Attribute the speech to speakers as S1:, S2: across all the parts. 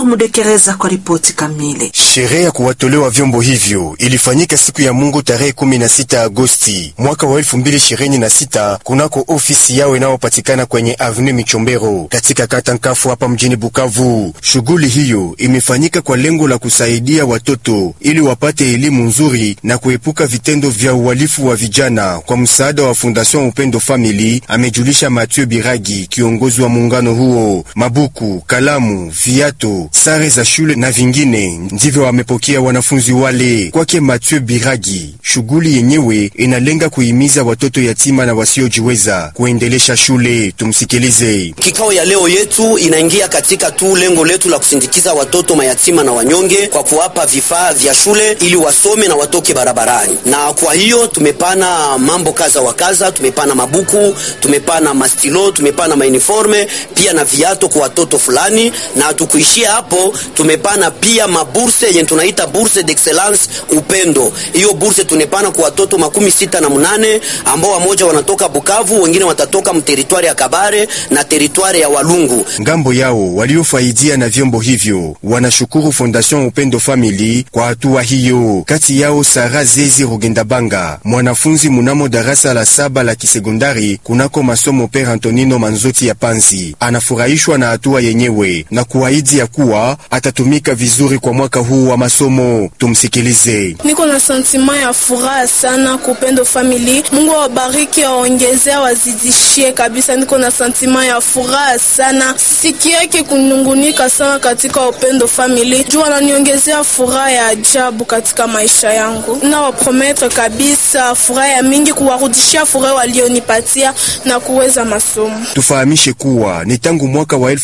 S1: Omer Mudekereza kwa ripoti kamili.
S2: Sherehe ya kuwatolewa vyombo hivyo ilifanyika siku ya Mungu tarehe 16 Agosti mwaka wa 2026 kunako ofisi yao inayopatikana kwenye Avenue Michombero katika kata Nkafu hapa mjini Bukavu. Shughuli hiyo imefanyika kwa lengo la kusaidia watoto ili wapate elimu nzuri na kuepuka vitendo vya uhalifu wa vijana kwa msaada wa Fondation Upendo Family, amejulisha Mathieu Biragi, kiongozi wa muungano huo. Mabuku, kalamu, viato, sare za shule na vingine ndivyo wamepokea wanafunzi wale. Kwake Mathieu Biragi, shughuli yenyewe inalenga kuhimiza watoto yatima na wasiojiweza kuendelesha shule. Tumsikilize.
S3: Kikao ya leo yetu inaingia katika tu lengo letu la kusindikiza watoto mayatima na wanyonge kwa kuwapa vifaa vya shule ili wasome na watoke barabarani. Na kwa hiyo tumepana mambo kaza wa kaza, tumepana mabuku, tumepana mastilo, tumepana mauniforme pia na viato kwa watoto fulani, na hatukuishia hapo, tumepana pia maburse yenye tunaita burse d'excellence upendo. Hiyo burse tunepana kwa watoto makumi sita na munane ambao wamoja wanatoka Bukavu, wengine watatoka mteritwari ya Kabare na teritwari ya Walungu.
S2: Ngambo yao waliofaidia na vyombo hivyo wanashukuru Fondation Upendo Family kwa hatua hiyo. Kati yao Sara Zezi Rugendabanga, mwanafunzi munamo darasa la saba la kisekondari kunako masomo Pere Antonino Manzoti ya Panzi, anafurahishwa na hatua yenyewe na kuahidi ya kuwa atatumika vizuri kwa mwaka huu wa masomo. Tumsikilize.
S4: Niko na sentima ya furaha sana kupendo family. Mungu awabariki, awaongezea, wazidishie kabisa. Niko na sentima ya furaha sana, sikiake kunungunika sana katika upendo family, juu wananiongezea furaha ya ajabu katika maisha yangu. Na waprometre kabisa furaha ya mingi, kuwarudishia furaha walionipatia na kuweza masomo.
S2: Tufahamishe kuwa ni tangu mwaka wa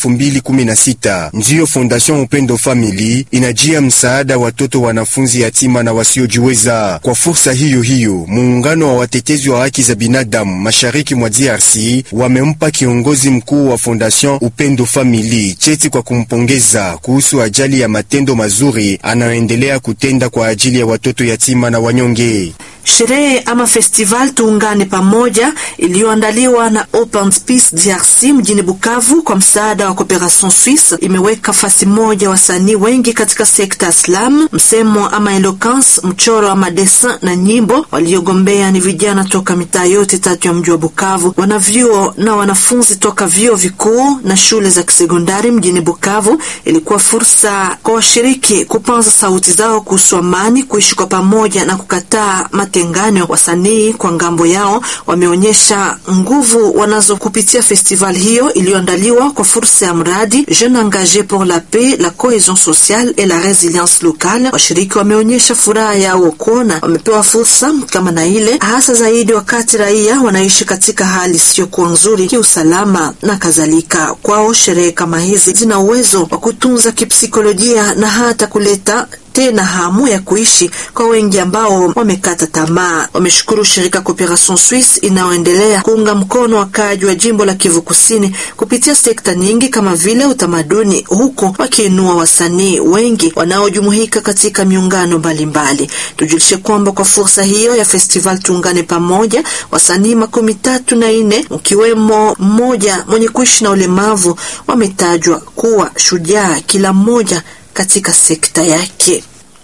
S2: 2016 ndiyo Fondation Upendo Family inajia msaada watoto wanafunzi yatima na wasiojiweza. Kwa fursa hiyo hiyo, muungano wa watetezi wa haki za binadamu mashariki mwa DRC wamempa kiongozi mkuu wa Fondation Upendo Family cheti kwa kumpongeza kuhusu ajali ya matendo mazuri anayoendelea kutenda kwa ajili ya watoto yatima na wanyonge.
S1: Sherehe ama festival tuungane pamoja iliyoandaliwa na Open Space DRC mjini Bukavu kwa msaada wa Cooperation Suisse imeweka fasi moja wasanii wengi katika sekta ya slam, msemo ama eloquence, mchoro ama dessin na nyimbo. Waliogombea ni vijana toka mitaa yote tatu ya mji wa Bukavu, wanavyuo na wanafunzi toka vyuo vikuu na shule za kisekondari mjini Bukavu. Ilikuwa fursa kwa washiriki kupanza sauti zao kuhusu amani, kuishi kwa pamoja na kukataa matengano. Wasanii kwa ngambo yao wameonyesha nguvu wanazo kupitia festival hiyo iliyoandaliwa kwa fursa ya mradi Jeune Engage pour la Paix, la Cohesion Sociale et la Resilience Locale. Washiriki wameonyesha furaha yao kuona wamepewa fursa kama na ile, hasa zaidi wakati raia wanaishi katika hali isiyokuwa nzuri kiusalama na kadhalika. Kwao sherehe kama hizi zina uwezo wa kutunza kipsikolojia na hata kuleta tena hamu ya kuishi kwa wengi ambao wamekata tamaa. Wameshukuru shirika Cooperation Suisse inayoendelea kuunga mkono wakaaji wa jimbo la Kivu Kusini kupitia sekta nyingi kama vile utamaduni, huku wakiinua wasanii wengi wanaojumuika katika miungano mbalimbali. Tujulishe kwamba kwa fursa hiyo ya festival tuungane pamoja, wasanii makumi tatu na nne ukiwemo mmoja mwenye kuishi na ulemavu wametajwa kuwa shujaa, kila mmoja katika sekta yake.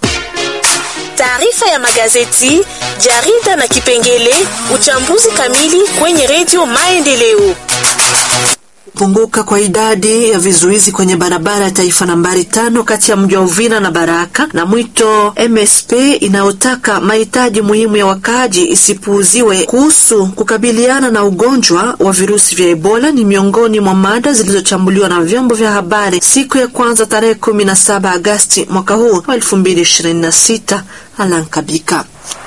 S5: Taarifa ya magazeti, jarida na kipengele uchambuzi kamili kwenye redio Maendeleo.
S1: Kupunguka kwa idadi ya vizuizi kwenye barabara ya taifa nambari tano kati ya mji wa Uvira na Baraka na mwito MSP inayotaka mahitaji muhimu ya wakaaji isipuuziwe kuhusu kukabiliana na ugonjwa wa virusi vya Ebola ni miongoni mwa mada zilizochambuliwa na vyombo vya habari siku ya kwanza tarehe 17 Agasti mwaka huu wa 2026. Alankabika